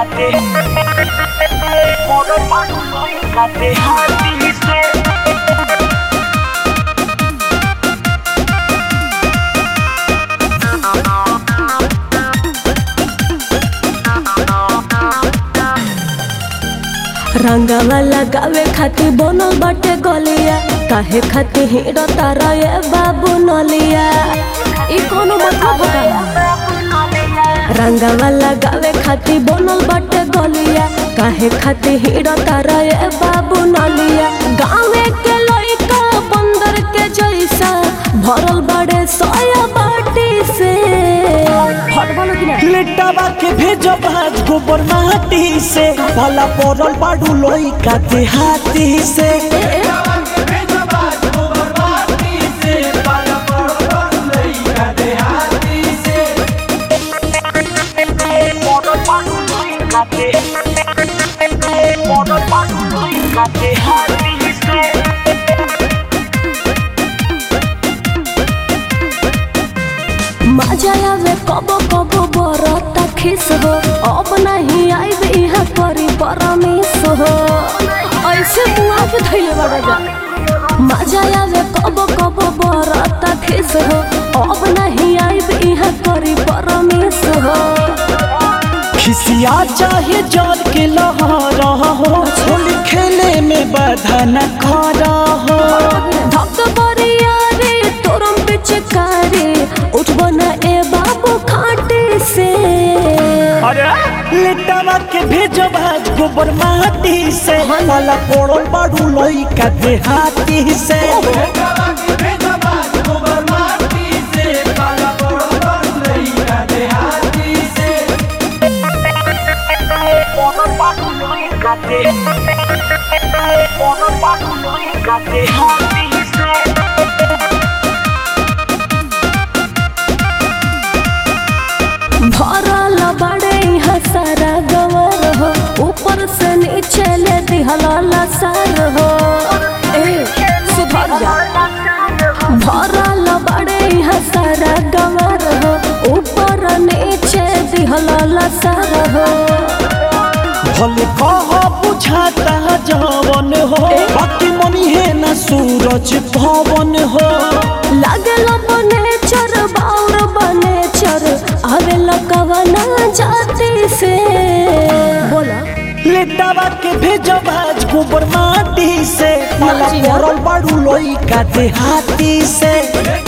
काटे मोर पानी काटे हाथी से रंगवा लगावे खातिर बनल बाटे गलिया काहे खातिर हीरो तारा ये बाबू नलिया ई कोनो मतलब होगा रंगवा लगावे खातिर बनल बाटे गलिया काहे खातिर हीरो तारा ये बाबू नलिया गाँवे के लइका बंदर के जैसा भरल बड़े सोया बाटी से हट बोलो कि ना लेटावा के भेजो भाज गोबर माटी से भला पड़ल बाडू लोई का देहाती से मोर पानी काटे मोर पानी काटे हाथी से मजा आवे कबो कबो बरता खिस हो अब नहीं आइब यहाँ करी परमिस हो ऐसे मुआ के धैले बड़ा जा मजा आवे कबो कबो बरता खिस हो अब नहीं आइब यहाँ करी परमिस हो खिसिया चाहे जल के लहरा हो होली खेले में बाधा न खड़ा हो धक बरिया रे तोरम पिचकारी उठबो ना ए बाबू खाटे से लेटावा के भेजो भाज गोबर माटी से भला पड़ल बाडू लोई का देहाती से मोर पानी काटे मोर पानी काटे हाथी से भरल बड़े यहाँ सारा गवर हो ऊपर से नीचे ले दिहला सार हो ए सुधर जा भरल बड़े यहाँ सारा गवर हो ऊपर नीचे दिहला सार हो भले कह बुझाता जवन हो बाकी मनी है ना सूरज भवन हो लागल बने चर बाउर बने चर आवे लकवना जाति से बोला लेटावा के भेजो भाज गोबर माटी से मला जी ना। पड़ल बाडू लोई का देहाती से